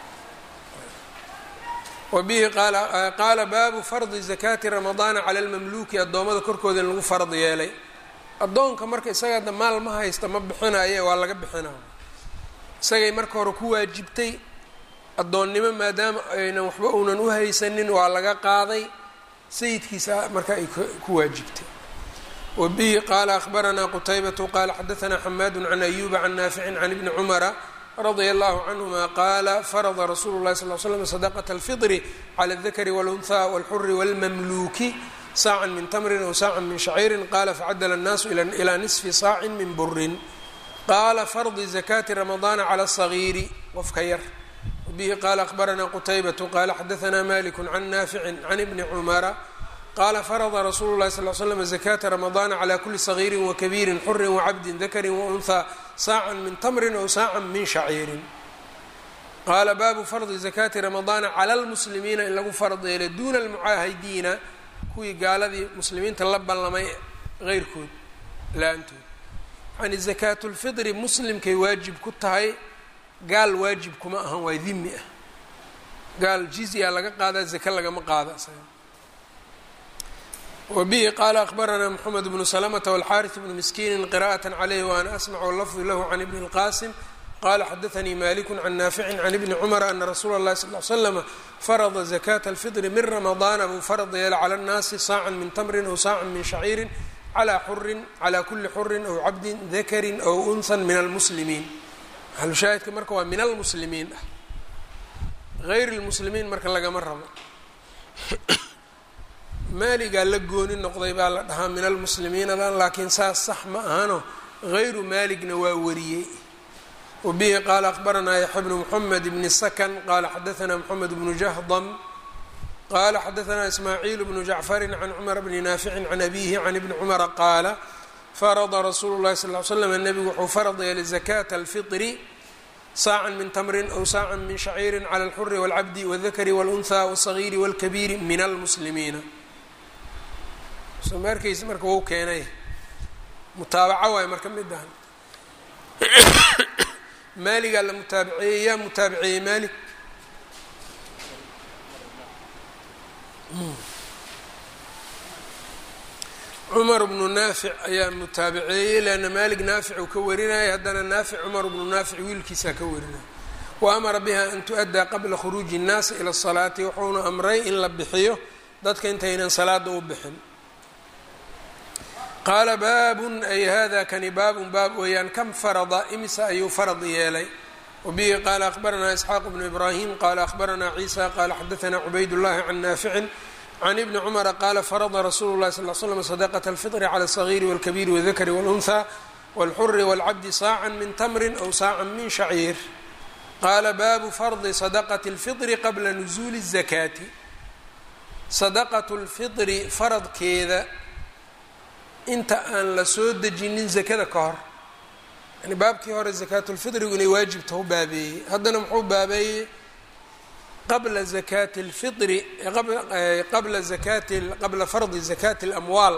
wabihi qaala baabu fardi zakaati ramadaana cala lmamluuki addoommada korkooda in lagu fard yeelay addoonka marka isagaada maal ma haysta ma bixinaye waa laga bixinaya isagay marka hore ku waajibtay addoonnimo maadaama aynan waxba uunan u haysanin waa laga qaaday sayidkiisa marka ay ku waajibtay wabihi qaala akhbaranaa qutaybatu qaala xadaanaa xamaadu can ayuba can naaficin can ibni cumara radia allahu canhuma qaala farada rasuulu llahi sal l slam sadaqata alfidri cala aldakari walunhaa walxuri walmamluuki saacan min tamrin aw saacan min shaciirin qaala facadala annaasu ilaa nisfi saacin min burin qaala fardi zakaati ramadaana cala asagiiri qofka yar wabihi qaala akhbaranaa qutaybatu qaala xadaanaa maliku can naaficin can ibni cumara qaala farada rasuulu llahi sal l slam zakaata ramadaana cala kuli sagiirin wakabiirin xurin wacabdin dakarin waunhaa saacan min tamrin aw saacan min shaciirin qaala baabu fardi zakaati ramadaana cala lmuslimiina in lagu fard yeelay duuna almucaahidiina kuwii gaaladii muslimiinta la ballamay heyrkood la-aantood yani zakaatulfidri muslimkay waajib ku tahay gaal waajib kuma ahan waa dimi ah gaal jizya laga qaadaa zake lagama qaada isaga wabihi qaala akhbaranaa moxamed bnu salamata walxaariث bnu miskiini qira'aة calayh waana asmacu lafdi lahu can ibni اlqasim qala xadaanii maliku can naaficin can ibni cumara ana rasuula اllahi sal l slama farada zakata alfidri min ramadaana buu farad yeela cala اnnaasi saacan min tamrin aw saacan min shaciirin calaa xurin calaa kuli xurin aw cabdin dakarin aw unhan min almuslimiin maxalushaahidka marka waa min almuslimiin ah gayr lmuslimiin marka lagama rabo maaligaa la gooni noqday baa la dhahaa min almuslimiinadan laakiin saas sax ma ahano hayru maaligna waa wariyey wabihi qaala akhbaranaa yaxya bnu moxamed bni sakan qaala xadaanaa moxamed bnu jahdam qaala xadaanaa ismaaciil bnu jacfarin can cumar bni naaficin can abihi can ibni cumara qaala farada rasuulu llahi sal l slam nebigu wuxuu farad yeelay zakaata alfitri saacan min tamrin aw saacan min shaciirin cala alxuri walcabdi wاldakari wاlunhaa wاsagiiri wاlkabiiri min almuslimiina somaarkaysa marka wou keenay mutaabaco waay marka midahan maaligaa la mutaabaceeyey yaa mutaabaceeyey maalik cumar bnu naafic ayaa mutaabaceeyey leanna maalik naafic uu ka warinaya haddana naafic cumar bnu naafic wiilkiisaa ka warinaya wa amara biha an tu-addaa qabla khuruuji الnaasi ila الsalaati wuxuuna amray in la bixiyo dadka intaynan salaada u bixin qaala baabun ay hada kani baabun baab weeyaan kam farada imisa ayuu farad yeelay wabihi qaala akhbaranaa isxaaq bnu ibraahim qaala akhbaranaa ciisa qaala xadaanaa cubayd llahi can naaficin can ibni cumara qaala farada rasuulu llahi sal l slam sadaqata alfitri cala alsagiiri walkabiiri wاldakari wاlunhaa wاlxuri wاlcabdi saacan min tamrin aw saacan min shaciir qaala baabu fardi sadaqati اlfitri qabla nusuuli الzakaati sadaqatu lfitri faradkeeda inta aan la soo dejinin zakada ka hor yani baabkii hore zakaatulfitrigu inay waajibta u baabeeyey haddana muxuu baabeeyey qabla zakaati اlfitri qabla zakaati qabla fardi zakaati اlamwaal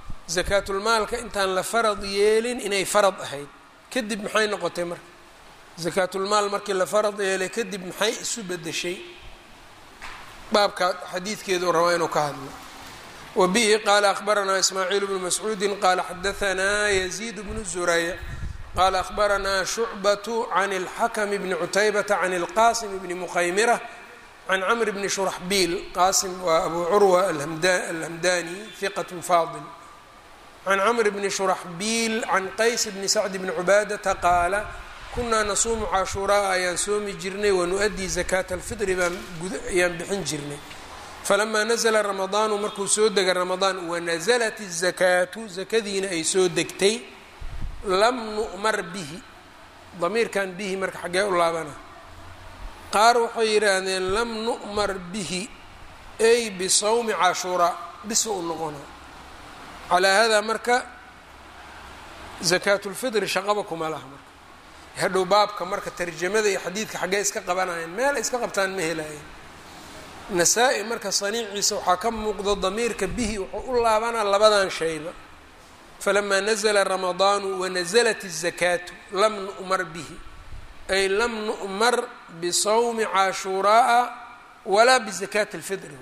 zakaatulmaalka intaan la farad yeelin inay farad ahayd kadib maxay noqotay marka zakaatulmaal markii la farad yeelay kadib maxay isu bedeshay baabka xadiidkeedu rabaa inuu ka hadlo wa bihi qaala akhbaranaa ismaaciil bnu mascuudi qaala xadahanaa yaziid bnu zurayc qaala akhbaranaa shucbatu can اlxakm bni cutaybata can اlqasim bni mukhaymira can camr bni shuraxbiil qaasim waa abu curwa alhamdani hiqat faadil can camr bni shuraxbiil can qays bni sacd bni cubaadata qaala kunaa nasuumu cashuuraa ayaan soomi jirnay wanu'adii zakaata alfitri baan ayaan bixin jirnay falamaa nazla ramadaanu markuu soo dega ramadaan wanasalat الzakaatu zakadiina ay soo degtay lam nu'mar bihi damiirkan bihi marka xaggee u laabana qaar waxay yidhaahdeen lam nu'mar bihi ay bisawmi cashuuraa bisa u noqona calaa hada marka zakaatu lfitri shaqaba kuma laha marka hadhow baabka marka tarjamada iyo xadiidka xaggee iska qabanayeen meel iska qabtaan ma helaayeen nasaa-i marka saniiciisa waxaa ka muuqdo damiirka bihi wuxuu u laabanaa labadan shayba falamaa nazla ramadaanu wanaزlat الzakaatu lam nu'mar bihi ay lam nu'mar bisawmi cashuuraaa walaa bizakaati اlfitri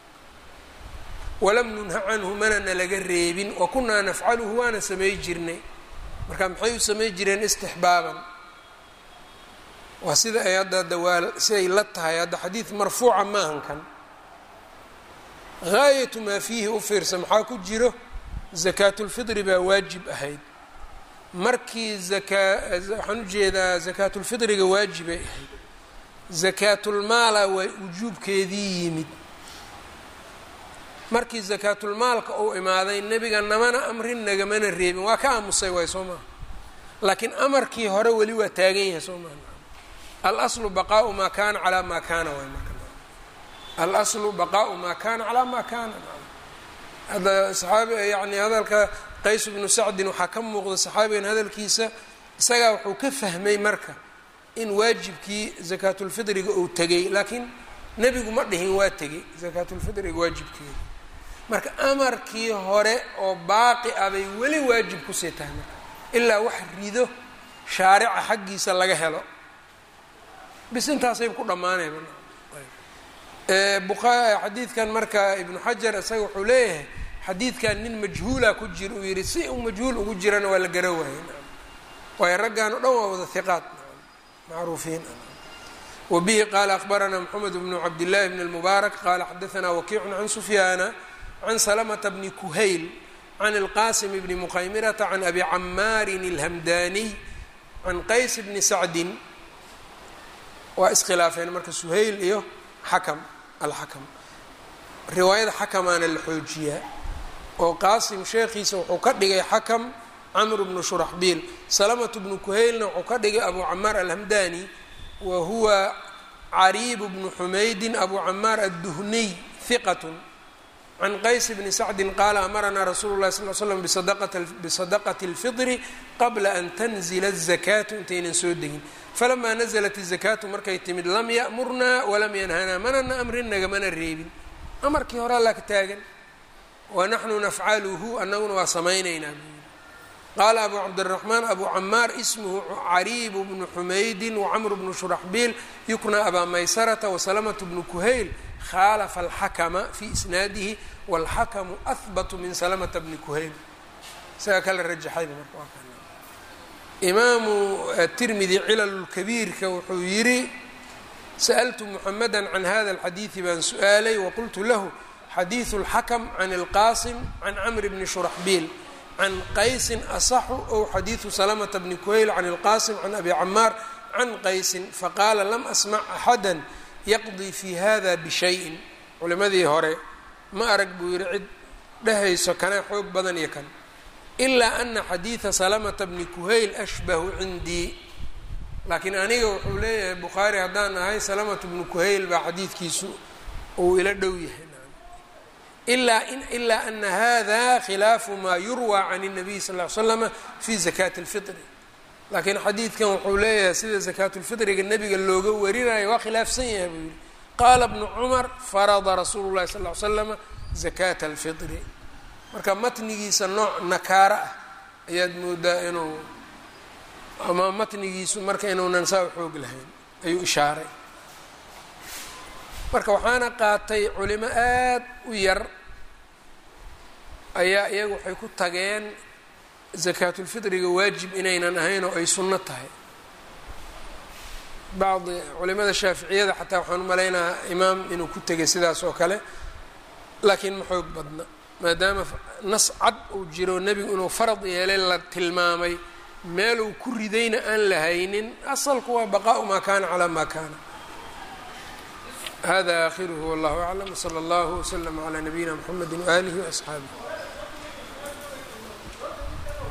walam nunha canhu manana laga reebin wakunaa nafcaluhu waana samay jirnay marka maxay u samay jireen istixbaaban waa sida ay hadda dawaal siday la tahay hadda xadiid marfuuca maahan kan gaayatu maa fiihi u fiirsa maxaa ku jiro zakaatulfitri baa waajib ahayd markii zakaa waxaan ujeedaa zakaatulfitriga waajibay ahayd zakaatulmaala waa wujuubkeedii yimid markii zakaatulmaalka uu imaaday nebiga namana amrin nagamana reebin waa ka aamusay waay soo maha laakiin amarkii hore weli waa taagan yahay soo maha alaslu baqaau maa kaana calaa maa kaana waay marka alaslu baqaau maa kaana calaa maa kaana hadda saxaabi yani hadalka qays bnu sacdin waxaa ka muuqda saxaabigan hadalkiisa isagaa wuxuu ka fahmay marka in waajibkii zakaatulfitriga uu tegay laakiin nebigu ma dhihin waa tegay zakaatulfitriga waajibkeeda marka amarkii hore oo baaqi ah bay weli waajib kusii tahay marka ilaa wax rido shaarica xaggiisa laga helo bis intaasay ku dhammaanayba xadiidkan marka ibnu xajar isaga wuxuu leeyahay xadiidkan nin majhuula ku jira uu yihi si uu majhuul ugu jirana waa la gara waayey waayo raggan o dhan waa wada hiqaat macruufiin wabihi qaala akhbaranaa mxamed bnu cabdillahi bn اlmubaarak qaala xadaanaa wakiicun can sufyaana can salamata bni kuhayl can اlqasim bni muqaymirata can abi camaarin اlhamdaniy can qays bni sacdin waa iskhilaafeen marka suhayl iyo xakam alxakam riwaayada xakamaana la xoojiyaa oo qaasim sheekhiisa wuxuu ka dhigay xakam camr bnu shuraxbiil salamatu bnu kuhaylna wuxuu ka dhigay abu camaar alhamdani wa huwa cariib bnu xumaydin abu camaar adduhniy hiqat can qays bni sacdin qaala amaranaa rasuulu lahi sal l slam bisadaqati اlfitri qabla an tanzila الzakaatu intaynan soo degin falamaa naزlat الzakaatu markay timid lam ya'murnaa walam yanhanaa manana amrin nagamana reebin amarkii horaa laa ka taagan wanaxnu nafcaluhu anaguna waa samaynaynaa qaala abu cabdالraxmaan abu camaar ismhu cariib bnu xumaydin wacamr bnu shuraxbiil yukna abaa maysarata wasalamة bnu kuhayl khalafa alxakma fi isnaadihi wاlxakmu ahbatu min salamata bni kuhayl isaga kala rajaxayba marka imaamu tirmidi cilal kabiirka wuxuu yidhi sa'ltu muxamada can hada اlxadiidi baan su-aalay waqultu lahu xadiiثu اlxakm can اlqasim can camr bni shuraxbiil can qaysin asaxu ow xadiiثu salamata bni kuhayl can اlqasim can abi camaar can qaysin faqaala lam asmac axada yaqdii fi hada bishayin culimadii hore ma arag buu yihi cid dhehayso kanaa xoog badan iyo kan ilaa ana xadiida salamata bni kuhayl ashbahu cindii laakiin aniga wuxuu leeyahay bukhaari haddaan ahay salamatu bnu kuhayl baa xadiidkiisu uu ila dhow yahay ilaa ilaa ana hada khilaafu maa yurwى can الnabiy sal ly slama fi zakati اlfitri laakiin xadiidkan wuxuu leeyahay sida zakaatulfitriga nebiga looga warinayo waa khilaafsan yahay buu yihi qaala bnu cumar farada rasuulu llahi sal ly slama zakata alfitri marka matnigiisa nooc nakaaro ah ayaad moodaa inuu ama matnigiisu marka inuunan saa u xoog lahayn ayuu ishaaray marka waxaana qaatay culimo aad u yar ayaa iyaga waxay ku tageen sakaatulfitriga waajib inaynan ahayn oo ay sunno tahay bacdi culimada shaaficiyada xataa waxaan u malaynahaa imaam inuu ku tegay sidaas oo kale laakiin ma xoog badna maadaama nas cad uu jiro nebigu inuu farad yeelay la tilmaamay meeluu ku ridayna aan la haynin asalku waa baqaau maa kana calaa maa kana hada aakhiruhu wallahu aclam wsala allahu wslama calaa nabiyina mxamedi waaalihi waasxaabih